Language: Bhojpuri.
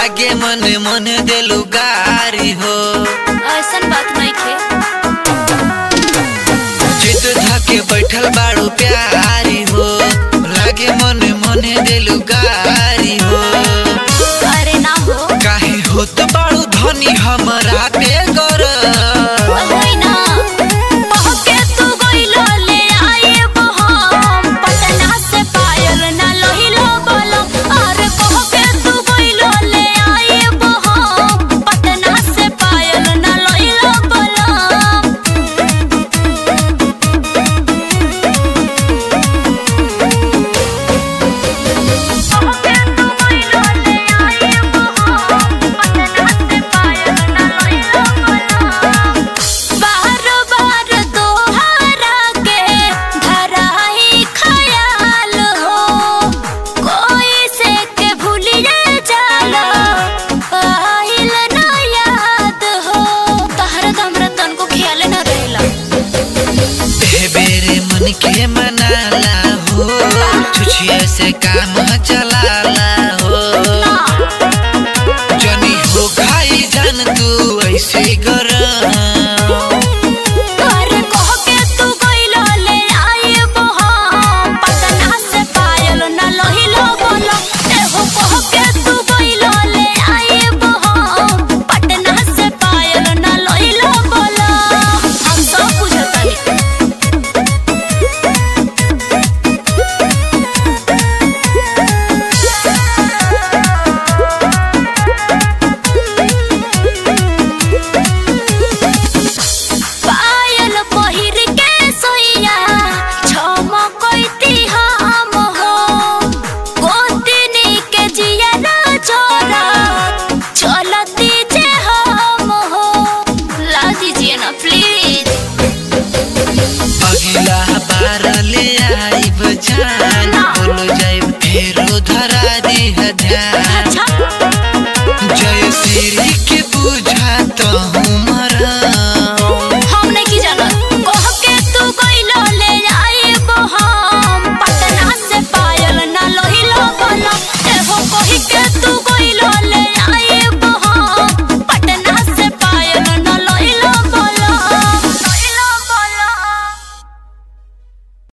लागे मन मन देलू गारी हो ऐसन बात नहीं खे चित धके बैठल बाड़ू प्यारी हो लागे मन मन देलू गारी हो अरे ना हो काहे होत बाड़ू धनी हमरा पे गर होई ना पहके तू गइलो ले आइब हम पटना से पायल ना लोहिलो बोलो अरे पहके तू गइलो ले आइब हम पटना से पायल ना लोहिलो बोलो बार बार दोहरा के धराई खयाल हो कोई से के भूलिए जाला आइल ना याद हो तहरा तो हमरा तन को ख्याल ना रहेला ए बेरे मन के मनाला हो छुछिया से काम चलाला हो जनी हो खाई जान तू ऐसे गर अरे कह के तू गइलो ले आइब हम पटना से पायल ना लोहिलो बोलो एहो कह के तू गइलो ले आइब हम पटना से पायल ना लोहिलो बोलो हम सब बुझतानी पायल पहिर के सोइया झमकैती हम हो गोतिनी के जिया ना छोरा चलती जे हम हो ला दीजिए ना प्लीज अगिला बार ले आइब जान बोलो जाइब फेरो धरा दी ध्यान